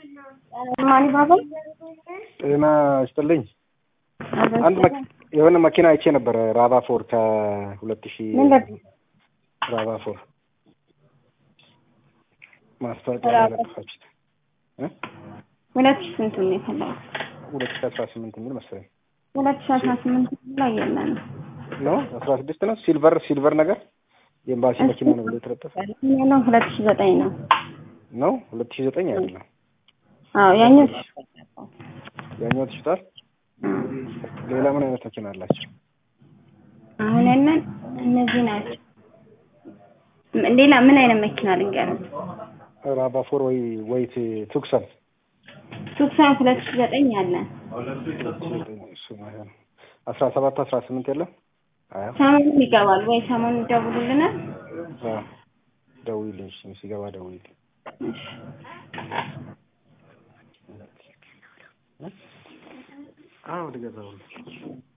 ማን ባባ ጤና ይስጥልኝ። አንድ መኪ- የሆነ መኪና አይቼ ነበረ ራቫ ፎር ከሁለት ሺህ መንገድ ራቫ ፎር ማስታወቂያ ላይ ራቫ- ለጠፋችሁት እ? ሁለት ሺህ ስንት ነው የፈለገው? ሁለት ሺህ አስራ ስምንት የሚል መሰለኝ ሁለት ሺህ አስራ ስምንት ላይ የለንም። ነው አስራ ስድስት ነው ሲልቨር ሲልቨር ነገር የኤምባሲ መኪና ነው ብሎ የተለጠፈ ያለው ሁለት ሺህ ዘጠኝ ነው። ነው ሁለት ሺህ ዘጠኝ አይደለም አዎ ያኛው ያኛው ተሽጧል ሌላ ምን አይነት መኪና አላቸው አሁን ያለን እነዚህ ናቸው። ም- ሌላ ምን አይነት መኪና ልንገርም? ራቫ ፎር ወይ ወይ ቱክሰን ቱክሳን ሁለት ሺህ ዘጠኝ አለን። እሱ ማለት ነው አስራ ሰባት አስራ ስምንት የለም አያ ሰሞኑን ይገባል ወይ ሰሞኑን ይደውሉልናል። ደውይልኝ እሺ፣ ሲገባ ደውይልኝ አዎ ልገዛው ነው